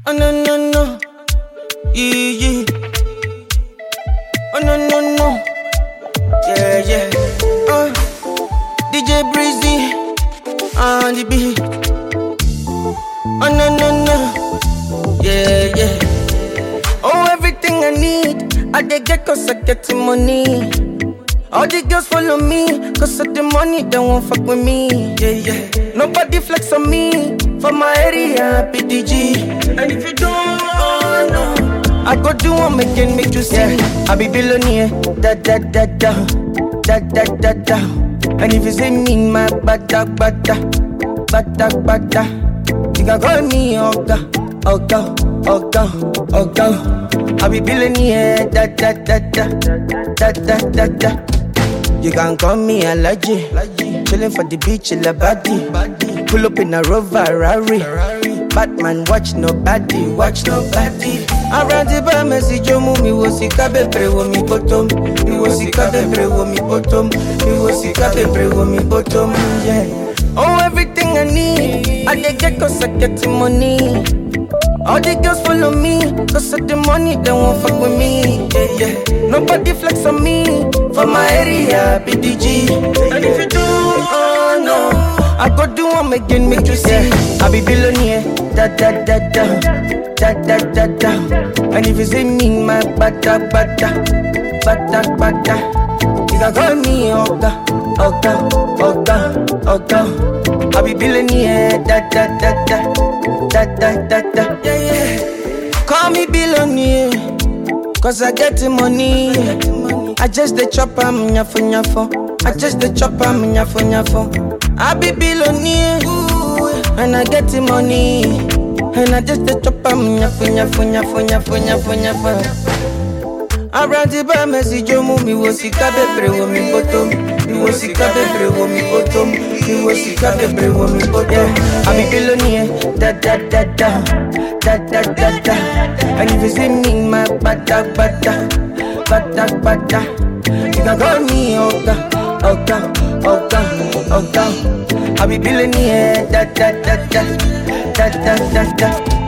Oh no no no, yeah yeah. Oh no no no, yeah yeah. Uh, DJ Breezy on the beat. Oh no no no, yeah yeah. Oh everything I need, I dey get cause I get the money. All the girls follow me, cause of the money, they won't fuck with me. Yeah, yeah. Nobody flex on me, for my area, PDG. And if you don't, oh no, I go do one again, make you see. Yeah. I be billionaire, da da da da, da da da da. And if you see me, my bada bada, bada bada. You can call me Oga, Oga, Oga, Oga. I be billionaire, da da da da, da da da da. You can call me Alaji. Chillin' for the beach in the body. Pull up in a Rover Rari. Batman watch nobody, watch nobody. Around the bar, message you move me was sick of pray with me bottom. Me was sick of pray with me bottom. Me was sick of pray with me bottom. Yeah. Oh, everything I need, I dey get cause I get the money. All the girls follow me, cause of the money, they won't fuck with me. Yeah, yeah. Nobody flex on me, for my area, BDG. And if you do, oh no, I go do one again, make you see. I be billionaire, da da da da, da da da da. And if you see me, my bada bada, bada bada. You can call me Oga, Oga, Oga, Oga. I be billionaire, da da da da, da da da da. Yeah, yeah. Call me billionaire, cause I get the money. I just the chop am nyafo nyafo. I just the chop am nyafo nyafo. I be billionaire, and I get the money. And I just the chop am nyafo nyafo nyafo nyafo nyafo nyafo. Around the bar, message you move me was sick of pray with me bottom. Me was sick of pray with me bottom. Me was sick of pray with me bottom. Yeah, I be billionaire, da da da da, da da da da. And if you see me, my bada bada, bada bada. You can call me Oga, Oga, Oga, Oga. I be billionaire, da da da da, da da da da.